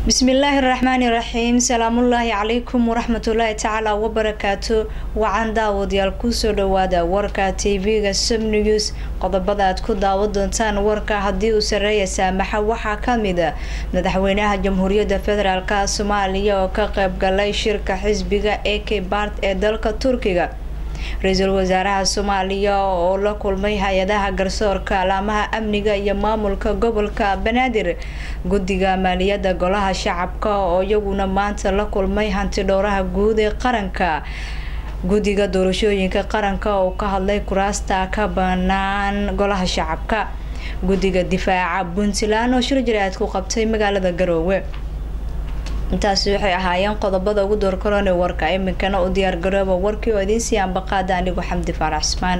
bismillaahi raxmaani raxiim salaamullaahi calaykum waraxmatullaahi tacaala wabarakaatu wacan daawadayaal kusoo dhawaada warka tv-ga subnews qodobada aad ku daawo doontaan warka haddii uu sareeya saamaxa waxaa kamida madaxweynaha jamhuuriyadda federaalk soomaaliya oo ka qeybgalay shirka xisbiga a k bart ee dalka turkiga ra-iisul wasaaraha soomaaliya oo la kulmay hay-adaha garsoorka alaamaha amniga iyo maamulka gobolka banaadir guddiga maaliyadda golaha shacabka oo iyaguna maanta la kulmay hanti dhowraha guud ee qaranka guddiga doorashooyinka qaranka oo ka hadlay kuraasta ka banaan golaha shacabka guddiga difaaca puntland oo shir jaraad ku qabtay magaalada garoowe intaasi waxay ahaayeen qodobada ugu door korone warka iminkana u diyaar garooba warkii oo idiin sii ambaqaada anigu xamdi faarax cismaan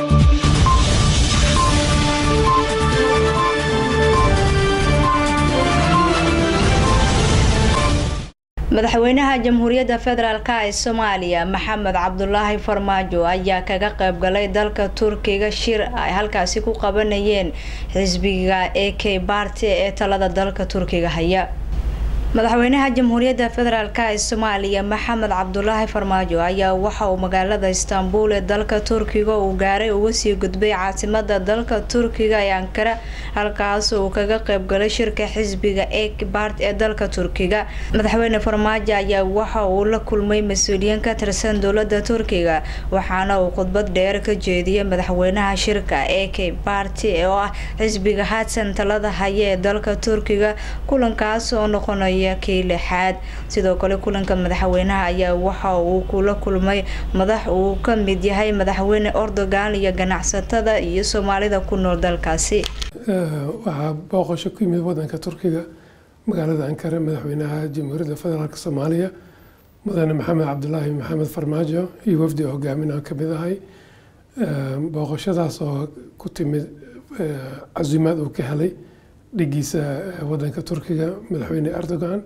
madaxweynaha jamhuuriyadda federaalk ee soomaaliya maxamed cabdulaahi farmaajo ayaa kaga qeybgalay dalka turkiga shir ay halkaasi ku qabanayeen xisbiga a k barty ee talada dalka turkiga haya madaxweynaha jamhuuriyadda federaalk ee soomaaliya maxamed cabdulaahi farmaajo ayaa waxa uu magaalada istaanbul ee dalka turkiga uu gaaray uga sii gudbay caasimada dalka turkiga ee ankara halkaas uu kaga qeybgalay shirka xisbiga ekbart ee dalka turkiga madaxweyne farmaajo ayaa waxa uu la kulmay mas-uuliyiin ka tirsan dowlada turkiga waxaana uu khudbad dheer ka jeediyay madaxweynaha shirka a k barty oo ah xisbiga haadsan talada haya ee dalka turkiga kulankaas oo noqonaya kii lixaad sidoo kale kulanka madaxweynaha ayaa waxa uu kula kulmay madax uu ka mid yahay madaxweyne ordogan iyo ganacsatada iyo soomaalida ku nool dalkaasi waxaa booqasho ku yimid wadanka turkiga magaalada ankara madaxweynaha jamhuuriyadda federaalk soomaaliya mudane maxamed cabdulaahi maxamed farmaajo iyo wafdi hogaamin aan kamid ahay booqashadaas oo ku timid casuumaad uu ka helay dhigiisa wadanka turkiga madaxweyne erdogan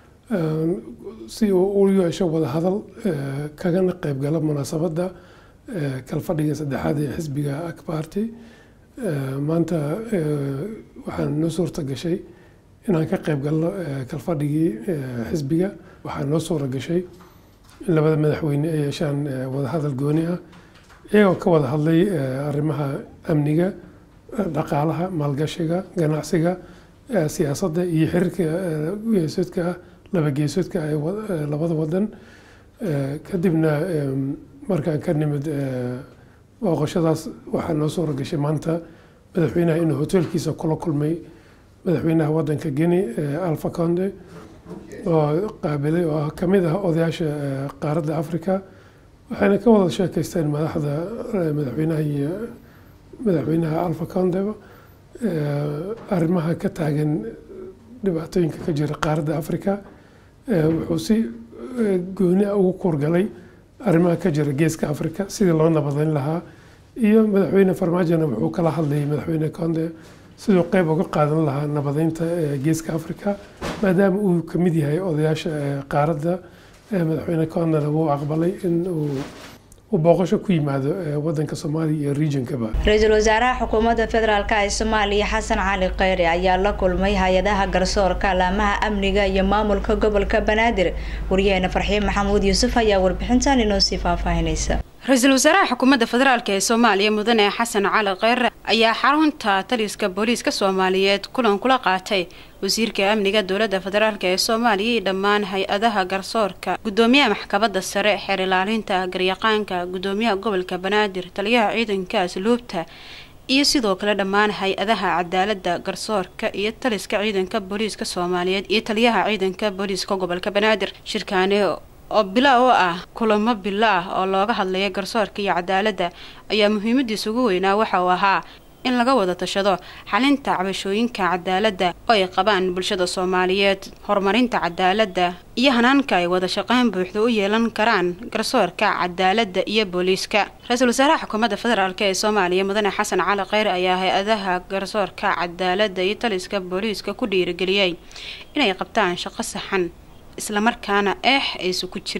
si uu u yeesho wadahadal kagana qeybgalo munaasabadda kalfadhiga saddexaad ee xisbiga akbarty maanta waxaan noo suurta gashay inaan ka qeyb galno kalfadhigii xisbiga waxaa noo suura gashay in labada madaxweyne ay yeeshaan wadahadal gooni ah iyagoo ka wada hadlay arrimaha amniga dhaqaalaha maalgashiga ganacsiga siyaasadda iyo xiriirka geesoodka ah laba geesoodka ah ee labada wadan kadibna markaan ka nimid booqashadaas waxaa noo suura gashay maanta madaxweynaha inuu hoteelkiisa kula kulmay madaxweynaha wadanka geni alfa conde oo qaabilay oo kamid ah odayaasha qaaradda africa waxayna ka wada sheekeysteen madaxda madaxweynaha iyo madaxweynaha alfa condeba arrimaha ka taagan dhibaatooyinka ka jira qaaradda africa wuxuu si gooni ah ugu kuurgalay arrimaha ka jira geeska africa sidii loo nabadeyn lahaa iyo madaxweyne farmaajona wuxuu kala hadlayay madaxweyne conde siduu qeyb uga qaadan lahaa nabadeynta geeska africa maadaama uu kamid yahay odayaasha qaaradda madaxweyne condena wuu aqbalay in uu uu booqasho ku yimaado wadanka soomaaliya iyo regionkaba ra-iisul wasaaraha xukuumadda federaalk ee soomaaliya xasan cali kheyre ayaa la kulmay hay-adaha garsoorka alaamaha amniga iyo maamulka gobolka banaadir wariyaheena farxiin maxamuud yuusuf ayaa warbixintan inoo sii faahfaahinaysa ra-iisul wasaaraha xukuumadda federaalk ee soomaaliya mudane xasan cali kheyre ayaa xarunta taliska booliiska soomaaliyeed kulan kula qaatay wasiirka amniga dowladda federaalk ee soomaaliya iyo dhammaan hay-adaha garsoorka gudoomiyaha maxkamadda sare xeer ilaalinta garyaqaanka gudoomiyaha gobolka banaadir taliyaha ciidanka asluubta iyo sidoo kale dhammaan hay-adaha cadaaladda garsoorka iyo taliska ciidanka booliiska soomaaliyeed iyo taliyaha ciidanka booliiska gobolka banaadir shirkaani oo bila oo ah kulamo bilo ah oo looga hadlaya garsoorka iyo cadaaladda ayaa muhiimadiisa ugu weynaa waxa uu ahaa in laga wada tashado xalinta cabashooyinka cadaaladda oo ay qabaan bulshada soomaaliyeed horumarinta cadaaladda iyo hanaanka ay wada shaqeyn buuxda u yeelan karaan garsoorka cadaaladda iyo booliiska ra-iisul wasaaraha xukuumadda federaalk ee soomaaliya mudane xasan cali kheyr ayaa hay-adaha garsoorka cadaaladda iyo taliska booliiska ku dhiirigeliyey inay qabtaan shaqo saxan islamarkaana eex aysu ku jirin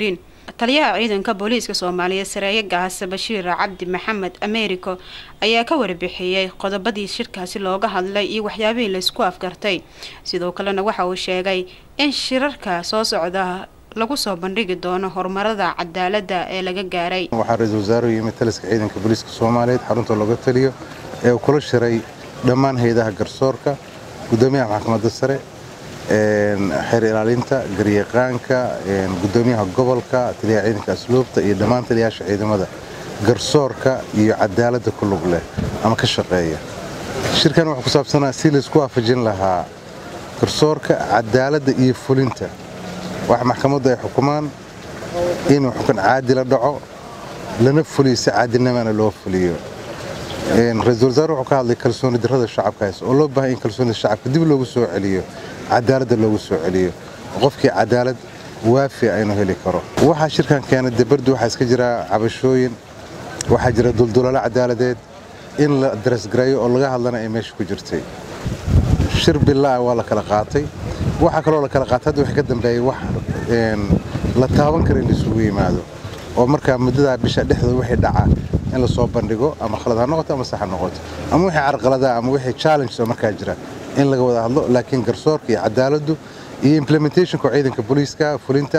taliyaha ciidanka booliiska soomaaliyeed sareeye gaase bashiir cabdi maxamed americo ayaa ka warbixiyey qodobadii shirkaasi looga hadlay iyo waxyaabihii laysku afgartay sidoo kalena waxa uu sheegay in shirarka soo socda lagu soo bandhigi doono horumarada cadaalada ee laga gaaray waxaa ra-iisul wasaaruhu yimid taliska ciidanka booliiska soomaaliyeed xarunta looga taliyo ee uu kula shiray dhammaan hay-adaha garsoorka gudoomiyaha maxkamadda sare xeer ilaalinta garyaqaanka gudoomiyaha gobolka taliyaha ciidanka asluubta iyo dhammaan taliyayaasha ciidamada garsoorka iyo cadaaladda ku lug leh ama ka shaqeeya shirkan wuxuu ku saabsanaa si laysku waafajin lahaa garsoorka cadaaladda iyo fulinta wax maxkamaddu ay xukumaan inuu xukun caadila dhaco lana fuliyo si caadilnimana loo fuliyo ra-iisul wasaare wuxuu ka hadlay kalsooni darrada shacabkaas oo loo baahay in kalsoonida shacabka dib loogu soo celiyo cadaaladda loogu soo celiyo qofkii cadaalad waafi aynu heli karo waxaa shirkan keenay debardu waxaa iska jira cabashooyin waxaa jira duldulalo cadaaladeed in la darasgareeyo oo laga hadlana ay meesha ku jirtay shir bilaa waa la kala qaatay waxaa kaloo la kala qaatay hadda waxa ka dambeeyay wax la taaban kara in laisugu yimaado oo markaa muddadaa bisha dhexdooda wixii dhaca in lasoo bandhigo ama khalad ha noqoto ama sax ha noqoto ama wixii carqaladaa ama wixii challenges oo markaa jira in laga wada hadlo laakiin garsoorka iyo cadaaladdu iyo implementationka ciidanka booliiska fulinta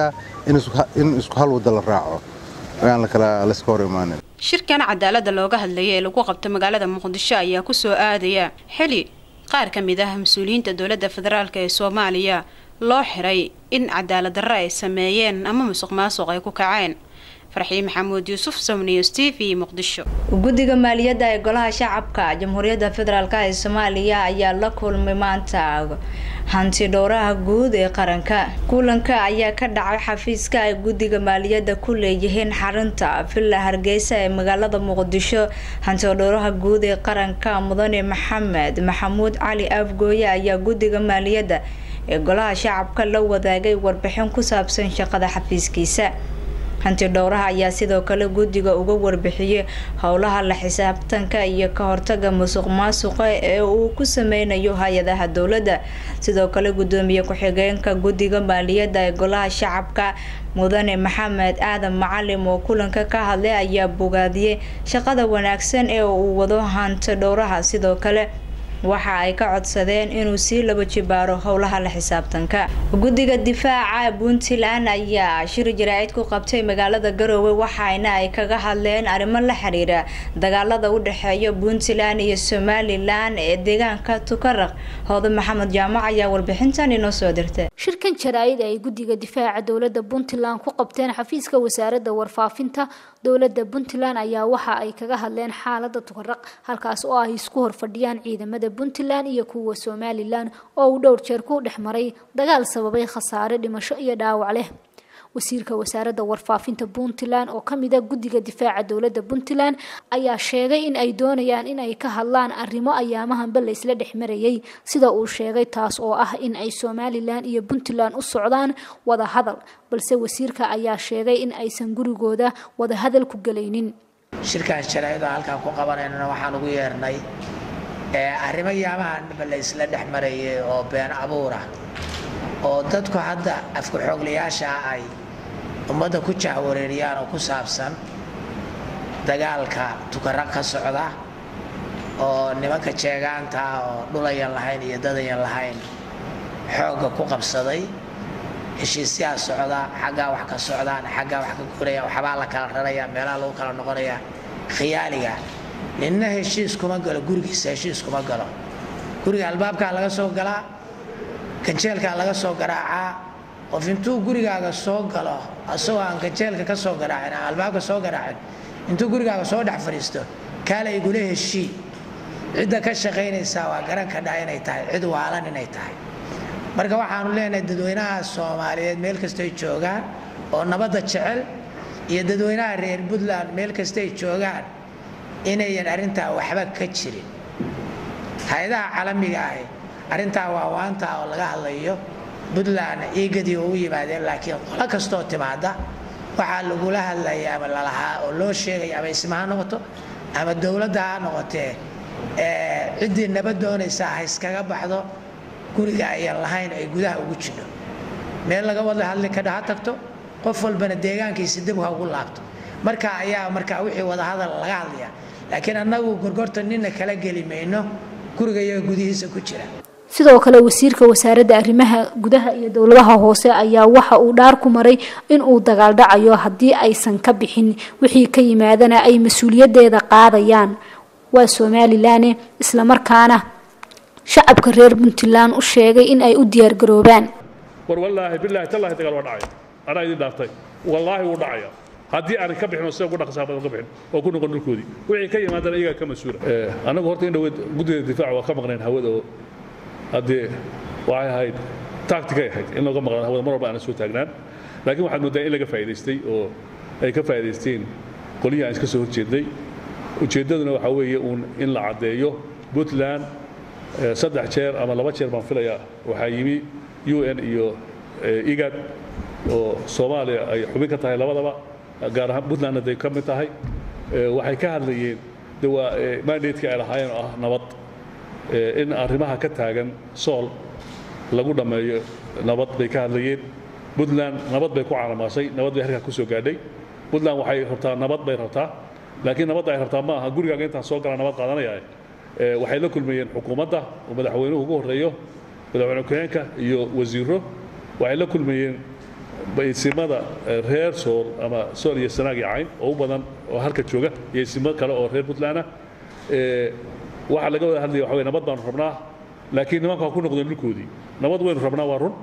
in isku hal wadda la raaco aan laska hor imaanin shirkan cadaalada looga hadlaya ee lagu qabto magaalada muqdisho ayaa kusoo aadaya xili qaar ka mid ah mas-uuliyiinta dowladda federaalk ee soomaaliya loo xiray in cadaalad darro ay sameeyeen ama musuq maasuq ay ku kaceen farxiin maxamuud yuusuf somniws t v muqdisho guddiga maaliyadda ee golaha shacabka jamhuuriyadda federaalk ee soomaaliya ayaa la kulmay maanta hanti dhowraha guud ee qaranka kulanka ayaa ka dhacay xafiiska ay guddiga maaliyadda ku leeyihiin xarunta villa hargeysa ee magaalada muqdisho hanti dhowraha guud ee qaranka mudane maxamed maxamuud cali afgooye ayaa guddiga maaliyadda ee golaha shacabka la wadaagay warbixin ku saabsan shaqada xafiiskiisa hanti dhowraha ayaa sidoo kale guddiga uga warbixiyey howlaha la xisaabtanka iyo ka hortaga musuq maasuqa ee uu ku sameynayo hay-adaha dowladda sidoo kale gudoomiye ku-xigeenka guddiga maaliyadda ee golaha shacabka mudane maxamed aadan macalim oo kulanka ka hadlay ayaa bogaadiyey shaqada wanaagsan ee uu wado hanti dhowraha sidoo kale waxa ay ka codsadeen inuu sii laba jibaaro howlaha la xisaabtanka guddiga difaaca puntland ayaa shir jaraa'id ku qabtay magaalada garoowe waxaana ay kaga hadleen arrimo la xiriira dagaalada u dhexeeya puntland iyo somalilan ee deegaanka tukaraq hooda maxamed jaamac ayaa warbixintan inoo soo dirtay shirkan jaraa'id ay guddiga difaaca dowladda puntland ku qabteen xafiiska wasaaradda warfaafinta dowladda puntland ayaa waxa ay kaga hadleen xaalada tukaraq halkaas oo ay isku horfadhiyaan ciidamada puntland iyo kuwa somalilan oo uu dhowr jeer ku dhex maray dagaal sababay khasaare dhimasho iyo dhaawac leh wasiirka wasaaradda warfaafinta puntland oo kamid a guddiga difaaca dowladda puntland ayaa sheegay in ay doonayaan in ay ka hadlaan arrimo ayaamahanba laysla dhex marayay sida uu sheegay taas oo ah in ay somalilan iyo puntland u socdaan wada hadal balse wasiirka ayaa sheegay in aysan gurigooda wada hadal ku gelaynin shirkaas jaraa'ida halkaan ku qabanaynana waxaan ugu yeernay arrimo yaamahanba la isla dhex marayay oo been abuura oo dadku hadda afku xooglayaasha ay ummadda ku jahwareeriyaan oo ku saabsan dagaalka tukara ka socda oo nimanka jeegaanta oo dhulayan lahayn iyo dadayan lahayn xoogga ku qabsaday heshiisyaa socda xaggaa wax ka socdaan xaggaa wax ka guraya waxbaa la kala raraya meelaha lagu kala noqonaya khiyaaliga ninna heshiis kuma galo gurigiisa heshiis kuma galo guriga albaabkaa laga soo galaa ganjeelkaa laga soo garaacaa qof intuu gurigaaga soo galo asagoo aan ganjeelka ka soo garaacin aan albaabka soo garaacin intuu gurigaaga soo dhex fadhiisto kaala igula heshii cidda ka shaqaynaysaa waa garan ka dhaa inay tahay cid waalan inay tahay marka waxaanu leenahay dadweynaha soomaaliyeed meel kastay joogaan oo nabadda jecel iyo dadweynaha reer puntland meel kastay joogaan inayan arrintaa waxba ka jirin hay-adaha caalamiga ahi arrintaa waa waanta oo laga hadlayo puntland iigadii oo u yimaadeen laakiin qolo kastoo timaada waxaa lagula hadlaya ama lalahaa oo loo sheegaya ama isma ha noqoto ama dowladda ha noqotee ciddii nabad doonaysaa ha iskaga baxdo guriga ayaan lahayn ay gudaha ugu jidho meel laga wada hadli kadha ha tagto qof walbana deegaankiisa dib ha ugu laabto marka ayaa marka wixii wadahadal laga hadlaya laakiin annagu gorgorta nina kala geli mayno guriga iyaga gudihiisa ku jira sidoo kale wasiirka wasaaradda arrimaha gudaha iyo dowladaha hoose ayaa waxa uu dhaar ku maray in uu dagaal dhacayo haddii aysan ka bixin wixii ka yimaadana ay mas-uuliyadeeda qaadayaan waa somalilan islamarkaana shacabka reer puntland u sheegay in ay u diyaargaroobaan war wallaahi bilaahi tallaahi dagaal waa dhacaya anaa idin dhaartay wallaahi wuu dhacaya haddii aanan ka bixin oo sida ugu dhaqsaa badan ka bixin oo ku noqon dhulkoodii wixii ka yimaadana iyagaa ka mas-uula annagu horta in dhaweyd guddida difaaca waa ka maqnayn hawada oo haddee waxay ahayd tacticay ahayd in looga maqnaan hawada mar walba aanan soo taagnaan laakiin waxaad moodaa in laga faa'idaystay oo ay ka faa'idaysteen qolihii aan iska soo horjeednay ujeeddaduna waxaa weeye uun in la caddeeyo puntland saddex jeer ama laba jeer baan filayaa waxaa yimi u n iyo igad oo soomaaliya ay xubin ka tahay labadaba gaar ahaan puntlandna day ka mid tahay waxay ka hadlayeen de waa mandatka ay lahaayeen oo ah nabad in arrimaha ka taagan sool lagu dhammeeyo nabad bay ka hadlayeen puntland nabad bay ku caalamaasay nabad bay halkaa ku soo gaadhay puntland waxay rabtaa nabad bay rabtaa laakiin nabadda ay rabtaa ma aha gurigaaga intaan soo galaa nabad qaadanaya waxay la kulmayeen xukuumadda oo madaxweynuhu ugu horreeyo madaxweyne ku-xeenka iyo wasiiro waxay la kulmayeen isimada reer sool ama sool iyo sanaag iyo cayn oo u badan oo halka jooga iyo isimo kale oo reer puntland ah waxaa laga wada hadlaya waxa wey nabad baanu rabnaa laakiin nimanka waa ku noqdeen dhulkoodii nabad waynu rabnaa waa run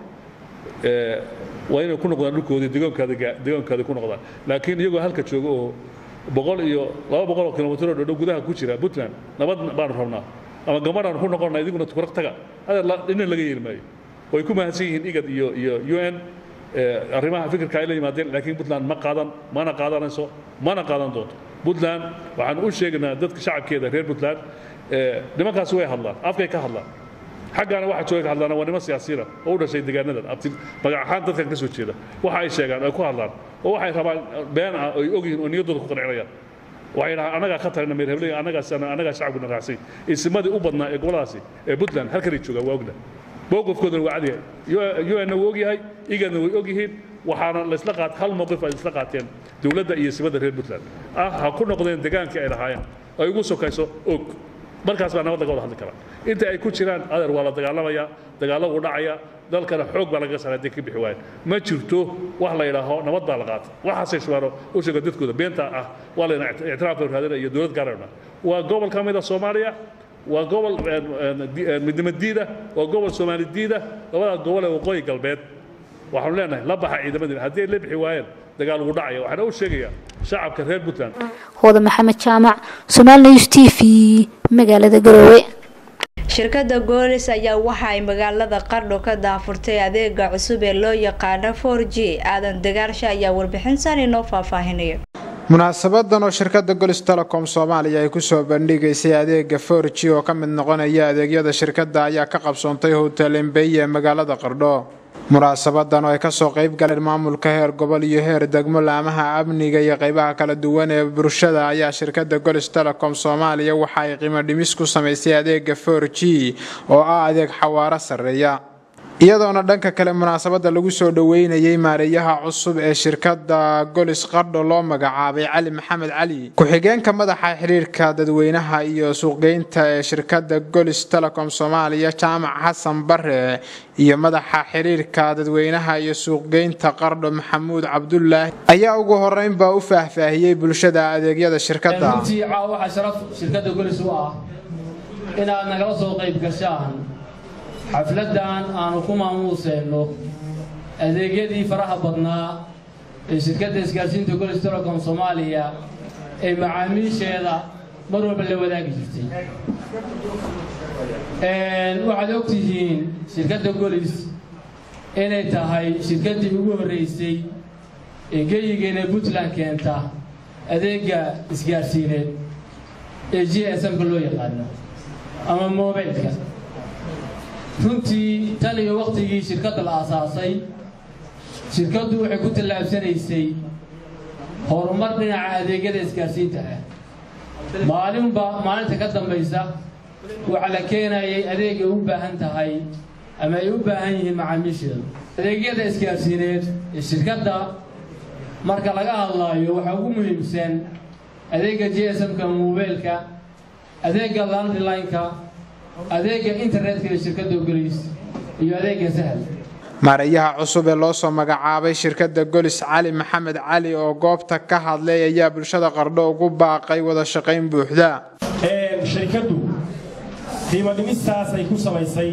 waa inay ku noqdaan dhulkoodii degoonkaada degoonkaada ku noqdaan laakiin iyagoo halka jooga oo boqol iyo laba boqol oo kilomitr oo dhodhow gudaha ku jira puntland nabad baanu rabnaa ama gabadhaanu ku noqonnaa idiguna tukuraq taga adeer dhinin laga yeeli maayo way ku mahadsan yihiin igad iyo iyo u n arrimaha fikirka ay la yimaadeen laakiin puntland ma qaadan mana qaadanayso mana qaadan doonto puntland waxaan u sheegaynaa dadka shacabkeeda reer puntland nimankaasi way hadlaan afkay ka hadlaan xaggaana waxa jooga ka hadlaan waa niman siyaasiyiina oo u dhashay deegaanadan abti magac ahaan dadkan ka soo jeeda waxa ay sheegaan ay ku hadlaan oo waxay rabaan been ah ay ogyihiin oo niyaddooda ku qancinayaan waxay dhahaan annagaa ka talina meer hebley annagaas annagaa shacabkuna raacsay isimadii u badnaa ee goboladaasi ee puntland halkanay joogaan waa ogna mowqifkoodana waa cadyahay un wuu ogyahay igadna way ogyihiin waxaana laysla qaat hal mowqif ay isla qaateen dowladda iyo simada reer puntland ah ha ku noqdeen degaankii ay lahaayeen ay ugu sokayso og markaas baa nabad laga wada hadli karaa inta ay ku jiraan adeer waa la dagaalamayaa dagaallo uu dhacaya dalkana xoog baa lagaga saaray hadday ka bixi waayeen ma jirto wax la yidhaaho nabad baa la qaata waxaasay shubaano u sheega dadkooda beenta ah waa layna ictiraafka raadina iyo dowlad gaarayna waa gobol ka mid a soomaaliya waa gobol midnimo diida waa gobol soomaali diida labadaas gobol ee waqooyi galbeed waxaanu leenahay la baxa ciidamadiina haddii ay la bixi waayeen dagaal ugu dhacaya waxaana u sheegayaa shacabka reer puntland hooda maxamed jaamac somaali news t v magaalada garoowe shirkadda goolis ayaa waxa ay magaalada qardho ka daafurtay adeega cusub ee loo yaqaano for g aadan dagaarsha ayaa warbixinsan inoo faahfaahinaya munaasabadan oo shirkadda golis telecom soomaaliya ay kusoo bandhigaysay adeega for g oo ka mid noqonaya adeegyada shirkadda ayaa ka qabsoontay hotel embey ee magaalada qardho munaasabadan oo ay kasoo qayb galeen maamulka heer gobol iyo heer degmo laamaha amniga iyo qeybaha kala duwan ee bulshada ayaa shirkadda golis telecom soomaaliya waxa ay qiimo dhimis ku samaysay adeega for g oo ah adeeg xawaaro sarreeya iyadoona dhanka kale munaasabada lagu soo dhoweynayay maareeyaha cusub ee shirkadda golis qardho loo magacaabay cali maxamed cali ku-xigeenka madaxa xiriirka dadweynaha iyo suuqgeynta ee shirkadda golis telecom soomaaliya jaamac xasan bare iyo madaxa xiriirka dadweynaha iyo suuqgeynta qardho maxamuud cabdulaahi ayaa ugu horeynbaa u faahfaahiyey bulshada adeegyada shirkadda runtii caawa waxaa sharaf shirkadda golis u ah inaad nagala soo qayb gashaan xafladdan aanu ku maamuuseenno adeegyadii faraha badnaa ee shirkadda isgaarsiinta golis telecom soomaaliya ee macaamiisheeda mar walba la wadaagi jirtay waxaad og tihiin shirkadda golis inay tahay shirkaddii ugu horraysay ee geyigeena puntland keenta adeegga isgaarsiineed ee g s m-ka loo yaqaano ama mobilka runtii tan iyo wakhtigii shirkadda la aasaasay shirkaddu waxay ku tallaabsanaysay horumar dhinaca adeegyada isgaarsiinta ah maalinba maalinta ka dambaysa waxaa la keenayay adeegay u baahan tahay ama ay u baahan yihiin macaamiisheedu adeegyada isgaarsiineed ee shirkadda marka laga hadlaayo waxaa ugu muhiimsan adeega g s m-ka mobeylka adeega landlineka adeega internetka ee shirkadda ogolays iyo adeega sahal maareeyaha cusub ee loo soo magacaabay shirkadda golis cali maxamed cali oo goobta ka hadlay ayaa bulshada qardho ugu baaqay wada shaqayn buuxda shirkaddu qiimo dhimistaas ay ku samaysay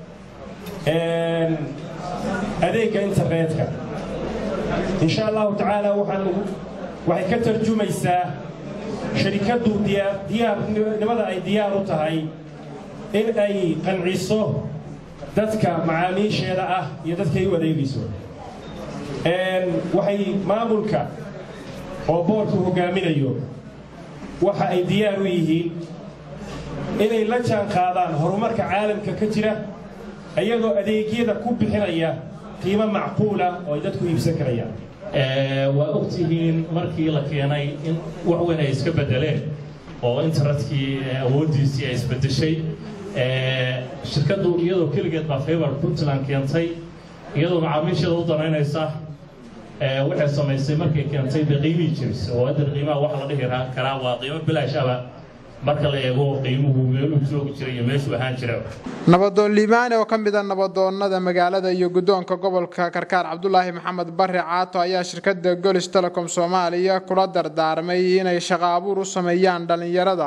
adeegga internetka insha allahu tacaala waxaan waxay ka tarjumaysaa shirikaddu diyaarnimada ay diyaar u tahay in ay qanciso dadka macaamiisheeda ah iyo dadkay u adeegayso waxay maamulka oo boorku hogaaminayo waxa ay diyaar u yihiin inay la jaan qaadaan horumarka caalamka ka jira iyagoo adeegyada ku bixinaya qiimo macquula oo ay dadku iibsan karayaan waa ogtihiin markii la keenay in wax weyn ay iska bedeleen oo internetkii awooddiisii ay isbedeshay shirkaddu iyadoo keligeed baa favor puntland keentay iyadoo macaamiisheeda u danaynaysa waxay samaysay markay keentay dee qiimihii jiris oo hadda qiimaha waxa la dhihi karaa waa qiimo bilaash aba marka la eego qiimuhu meeluu joogi jiray iyo meeshuu ahaan jira nabadoon liibaane oo ka mid a nabadoonnada magaalada iyo guddoonka gobolka karkaar cabdulaahi maxamed barre caato ayaa shirkadda golis telecom soomaaliya kula dardaarmay inay shaqo abuur u sameeyaan dhallinyarada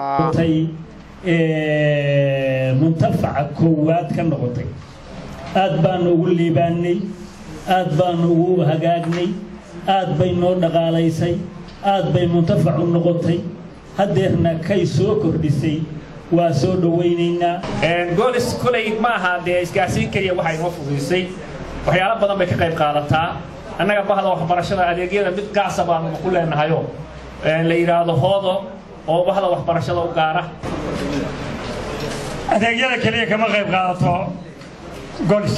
muntafaca koowaad ka noqotay aad baanu ugu liibaannay aad baanu ugu hagaagnay aad bay noo dhaqaalaysay aad bay muntafac u noqotay haddeerna kay soo kordhisay waa soo dhowaynaynaa goolis kolay ma aha dee isgaarsiin keliya waxa inoo fududaysay waxyaalo badan bay ka qayb qaadataa annaga bahda waxbarashada adeegyada mid gaasa baanu ku leenahayo la yidhaahdo hoodo oo bahda waxbarashada u gaara adeegyada keliya kama qayb qaadato golis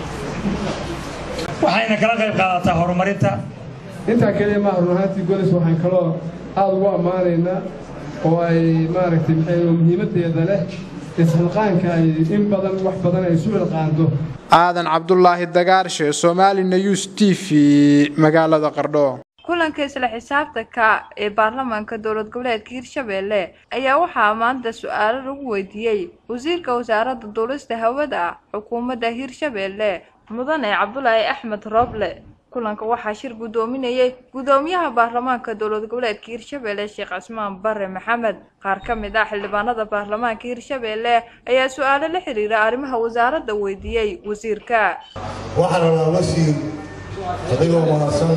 waxayna kala qayb qaadataa horumarinta intaa keliya maaha run ahaantii golis waxaan kaloo aada ugu ammaanaynaa oo ay maaragtay maxay muhiimaddeeda leh isxilqaanka ay in badan wax badan ay isu xilqaanto aadan cabdulaahi dagaarshe somali news t v magaalada qardho kulanka isla xisaabtanka ee baarlamaanka dowlad goboleedka hirshabeelle ayaa waxaa maanta su-aalo lagu weydiiyey wasiirka wasaaradda duulista hawada xukuumadda hirshabeelle mudane cabdulaahi axmed rooble kulanka waxaa shir guddoominayay guddoomiyaha baarlamaanka dowlad goboleedka hirshabeelle sheekh cismaan bare maxamed qaar ka mid ah xildhibaanada baarlamaanka hirshabeelle ayaa su-aalo la xiriira arrimaha wasaaradda weydiiyey wasiirka waxaan rabaa wasiir adigoo mahadsan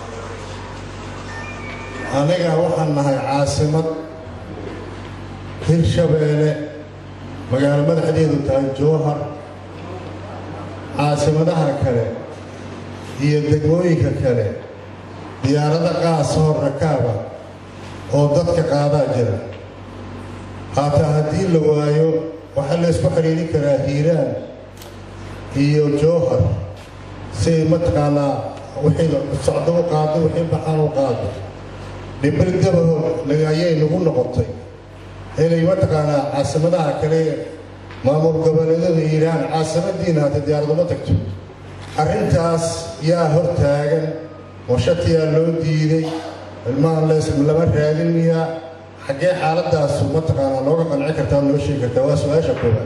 aniga waxaan nahay caasimad hirshabeelle magaalo madaxdeedu tahay jowhar caasimadaha kale iyo degmooyinka kale diyaarada qaasoo rakaaba oo dadka qaadaa jira haataa haddii la waayo waxaa la ysku xidhiidhin karaa hiiraan iyo jowhar si ay mataqaanaa wixii socdo u qaado wixii baxaan u qaado dhibir dabahood ayay nagu noqotay inay mataqaanaa caasimadaha kale maamul goboleedyada hiiraan caasimadiina hata diyaaraduma tagto arrintaas yaa hor taagan washatiyaa loo diiday ilmaha lees lama raadin miyaa xaggee xaaladaasu mataqaanaa nooga qanci kartaa noo sheegi kartaa waa su-aasha koowaad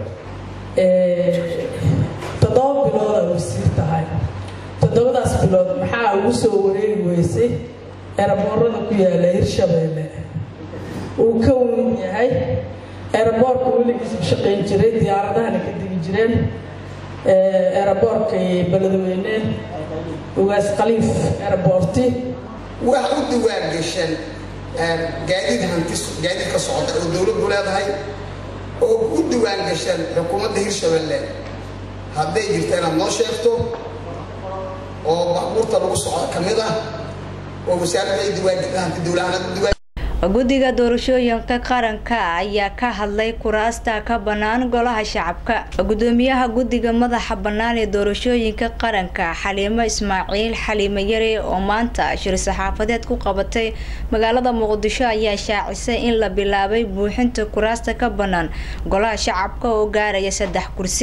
toddoba bilood ay wasiir tahay toddobadaas bilood maxaa ugu soo wareegi weysay eraboorada ku yaala hirshabeelle uu ka weyn yahay eraboorka weligiis shaqayn jiray diyaaradahana ka digi jireen eraboorka beledweyne ugaas khaliif eraboorti wax u diwaan gashan gaadiid hanti gaadiid ka socda oo dowladdu leedahay oo u diwaan gashan xukuumadda hirshabeelle hadday jirta inaad noo sheegto oo baabuurta lagu socdo ka mid ah oo wasaaradda ay diwaan hanti dowlahanad diwaan guddiga doorashooyinka qaranka ayaa ka hadlay kuraasta ka bannaan golaha shacabka gudoomiyaha guddiga madaxa bannaan ee doorashooyinka qaranka xaliimo ismaaciil xaliimo yare oo maanta shir saxaafadeed ku qabatay magaalada muqdisho ayaa shaacisay in la bilaabay buuxinta kuraasta ka bannaan golaha shacabka oo gaaraya saddex kursi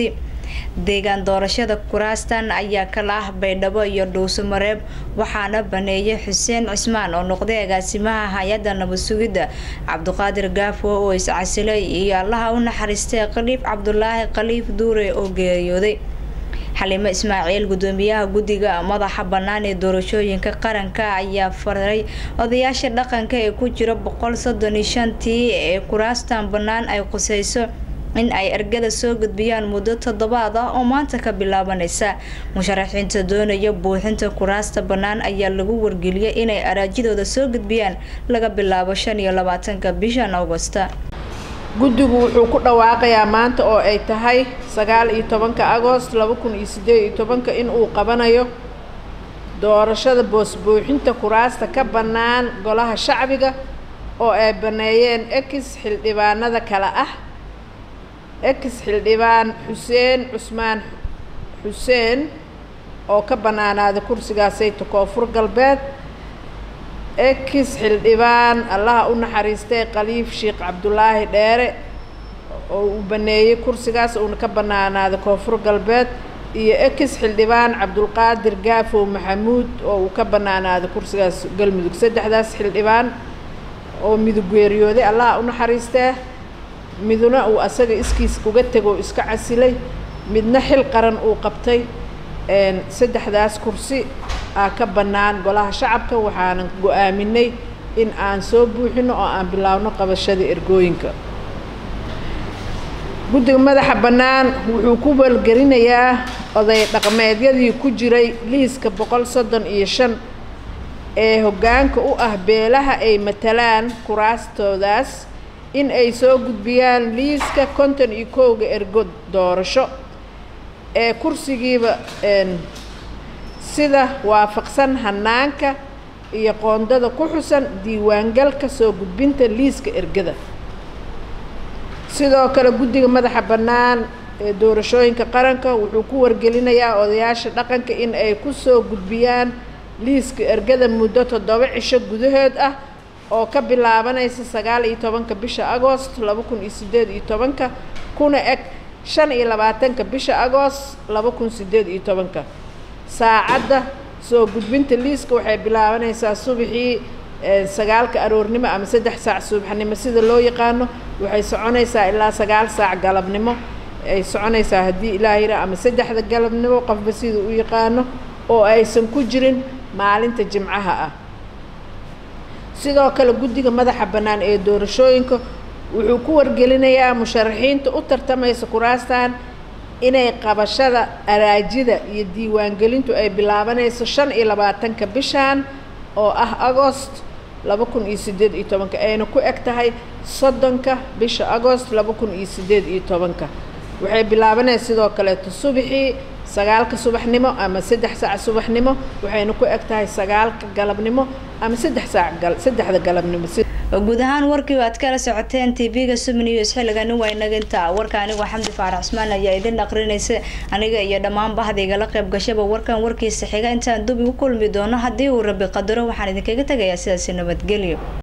deegaan doorashada kuraastan ayaa kala ah baydhabo iyo dhuuso mareeb waxaana baneeyay xuseen cismaan oo noqday agaasimaha hay-adda nabad sugidda cabdiqaadir gaafo oo iscasilay iyo allaha u naxariistay khaliif cabdulaahi khaliif duure oo geeriyooday xalimo ismaaciil gudoomiyaha guddiga madaxa bannaan ee doorashooyinka qaranka ayaa faray odayaasha dhaqanka ee ku jira boqol soddon iyo shantii ee kuraastan bannaan ay quseyso in ay ergada soo gudbiyaan muddo toddobaad ah oo maanta ka bilaabanaysa musharaxiinta doonaya buuxinta kuraasta bannaan ayaa lagu wargeliyay inay araajidooda soo gudbiyaan laga bilaabo shan iyo labaatanka bishan augusta guddigu wuxuu ku dhawaaqayaa maanta oo ay tahay sagaal iyo tobanka agost laba kun iyo siddeed iyo tobanka in uu qabanayo doorashada boosbuuxinta kuraasta ka bannaan golaha shacbiga oo ay baneeyeen ekis xildhibaanada kale ah ekis xildhibaan xuseen cusmaan xuseen oo ka bannaanaaday kursigaasayta koonfur galbeed ekis xildhibaan allaha u naxariistay khaliif sheekh cabdulaahi dheere oo uu baneeyey kursigaas uuna ka bannaanaaday koonfur galbeed iyo ekis xildhibaan cabdulqaadir gaafow maxamuud oo uu ka bannaanaaday kursigaas galmudug saddexdaas xildhibaan oo midug geeriyooday allaha u naxariistee miduna uu asaga iskiis uga tegoo iska casilay midna xil qaran uu qabtay saddexdaas kursi aa ka bannaan golaha shacabka waxaanan go-aaminay in aan soo buuxino oo aan bilaabno qabashada ergooyinka guddiga madaxa bannaan wuxuu ku walgelinayaa oday dhaqmeedyadii ku jiray liiska boqol soddon iyo shan ee hoggaanka u ah beelaha ay matalaan kuraastoodaas in ay soo gudbiyaan liiska konton iyo kowga ergo doorasho ee kursigiiba sida waafaqsan hanaanka iyo qoondada ku xusan diiwaangalka soo gudbinta liiska ergada sidoo kale guddiga madaxa bannaan ee doorashooyinka qaranka wuxuu ku wargelinayaa odayaasha dhaqanka in ay ku soo gudbiyaan liiska ergada muddo toddoba cisho gudahood ah oo ka bilaabanaysa sagaal iyo tobanka bisha agoost laba kun iyo siddeed iyo tobanka kuna eg shan iyo labaatanka bisha agoost laba kun siddeed iyo tobanka saacadda soo gudbinta liiska waxay bilaabanaysaa subaxii sagaalka aroornimo ama saddex saac subaxnimo sida loo yaqaano waxay soconaysaa ilaa sagaal saac galabnimo ay soconaysaa haddii ilaah yira ama saddexda galabnimo qofba sida u yaqaano oo aysan ku jirin maalinta jimcaha ah sidoo kale guddiga madaxa bannaan ee doorashooyinka wuxuu ku wargelinayaa musharaxiinta u tartamaysa kuraastan inay qabashada araajida iyo diiwaangelintu ay bilaabanayso shan iyo labaatanka bishan oo ah agost laba kun iyo siddeed iyo tobanka ayna ku eg tahay soddonka bisha agost laba kun iyo siddeed iyo tobanka waxay bilaabanaysa sidoo kaleeto subaxii sagaalka subaxnimo ama saddex saac subaxnimo waxayna ku eg tahay sagaalka galabnimo ama saddex saac saddexda galabnimo guud ahaan warkii aad kala socoteen tv-ga subnews xilligani waa inaga intaa warka anigoo xamdi faarax cusmaan ayaa idin aqrinaysa aniga iyo dhammaan bahdiga la qayb gashaba warkan warkiisa xiga intaan dub igu kulmi doono haddii uu rabi qadaro waxaan idinkaga tegayaa sidaasi nabadgelyo